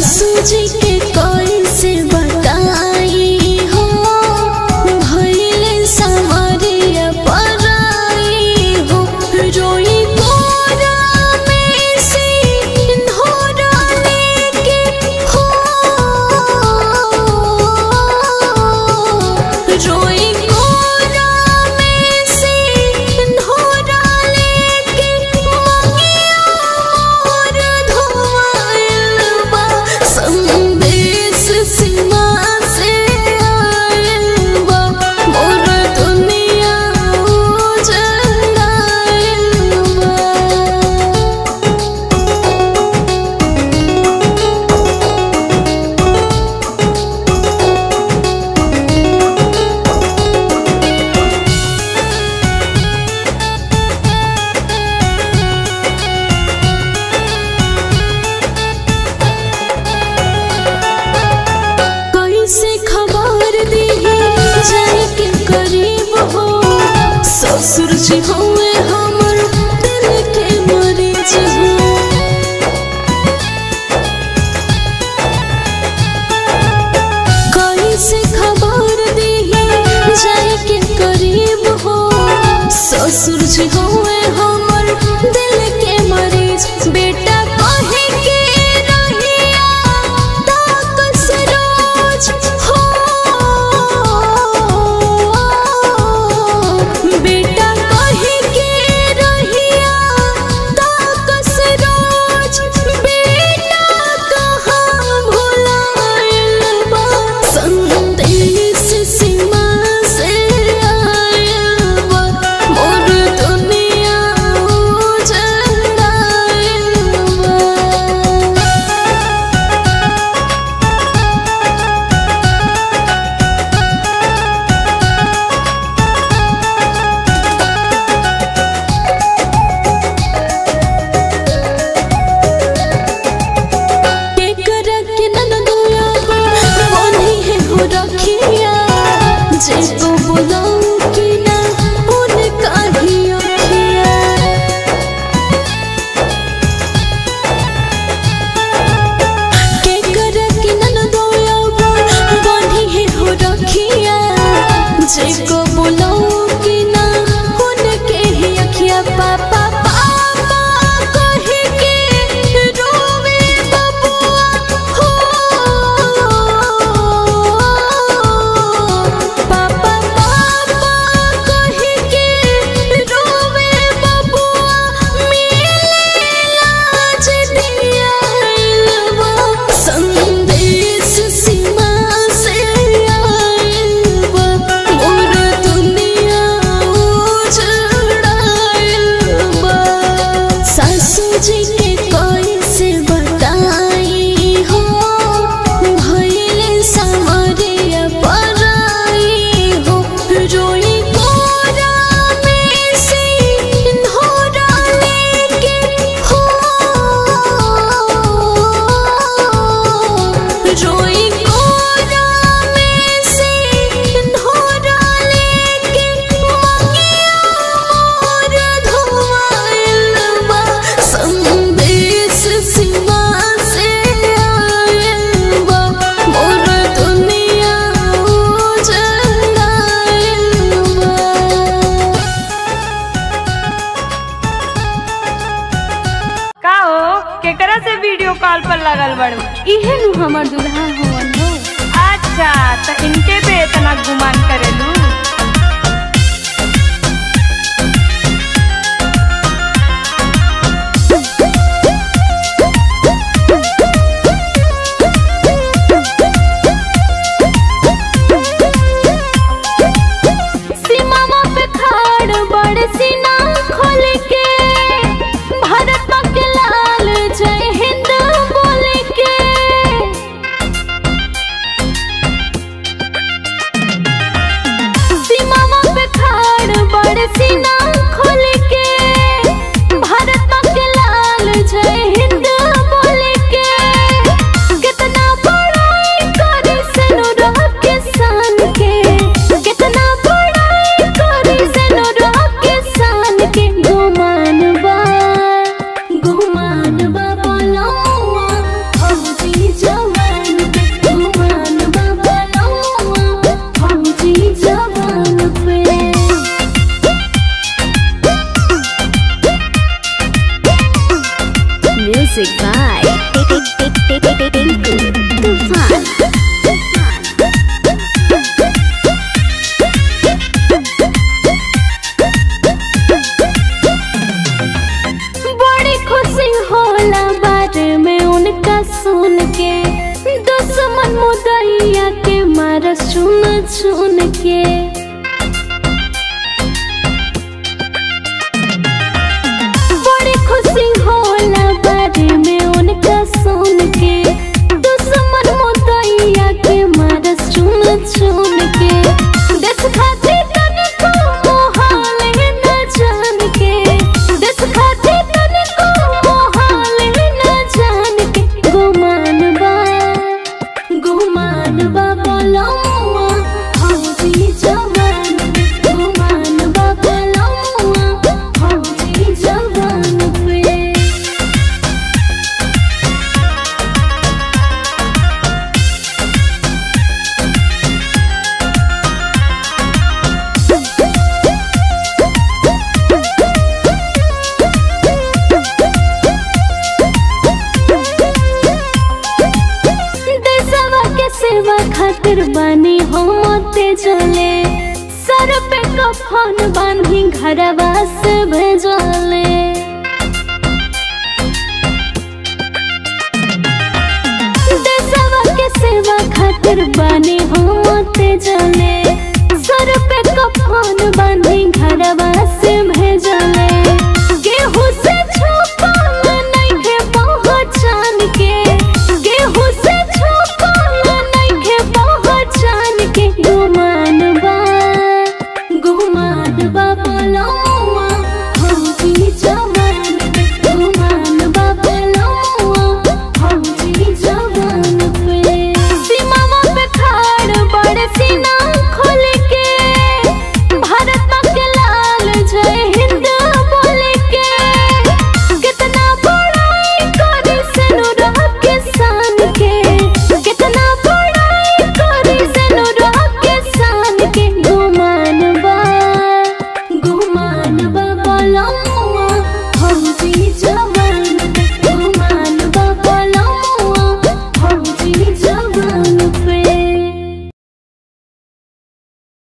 सासू जी के कोई से बताई हो भइले समरिया पराई हो रोई कोरा में से धोरा लेके हो रोई कोरा में से धोरा लेके मंगिया मोर धोआइल बा संदेश सीमा से आइल बा मोर दुनिया उजड़ाइल बा कैसे खबर दी जाए के करीब हो ससुर जी हुए हमर दिल के मरीज हो कैसे खबर दी जाए के करीब हो ससुर जी हुए हमर दिल के मरीज बेटा कहे के रहिया ताकस रोज हो बेटा कहे के रहिया ताकस रोज बेटा कहाँ भुलाइल बा संदेश सीमा से आइल बा मोर दुनिया उजड़ाइल बा केकरा के ननदुया बोली है हो रखिया जेको बोलाऊं कि ना उनका ही अखिया केकरा के ननदुया बोली है हो रखिया जेको बोलाऊं कि ना उनके ही अखिया पापा पापा कहे के रोवे बबुआ हो पापा पापा कहे के रोवे बबुआ मिले लाज दिया बा संदेश सीमा से आइल बा मोर दुनिया उजड़ाइल बा सासू जी के कोई से बताई हो भइले समरिया पराई हो रोई कोरा में से धोरा लेके हो रोई कोरा में से धोरा लेके मंगिया मोर धोआइल बा संदेश सीमा से आइल बा मोर दुनिया उजड़ाइल बा का हो केकरा से वीडियो कॉल पर लगल बड़ू इहे नु हमर दुल्हा हवन हो अच्छा तो इनके पे इतना गुमान करेलू सीमावा पे खाड़ बड़ सीना खोल के भारत के लाल जय हिंद बोल के चुन के बड़ी खुशी होला बारे में उनका सुन के दुश्मन मोतैया के मारस चुन चुन के देश खातिर तनिको मोहाल न जान के देश खातिर तनिको मोहाल न जान के गुमान बा गुमान बा बोलौआ हौजी जवान गुमान बा बोलौआ हौजी जवान पे देशवा के सेवा खातिर बानी होते चले सर पे कफन बांधी घरवा से भेजले देशवा के सेवा खातिर बानी होते चले सर पे कफन बांधी घरवा से भेजले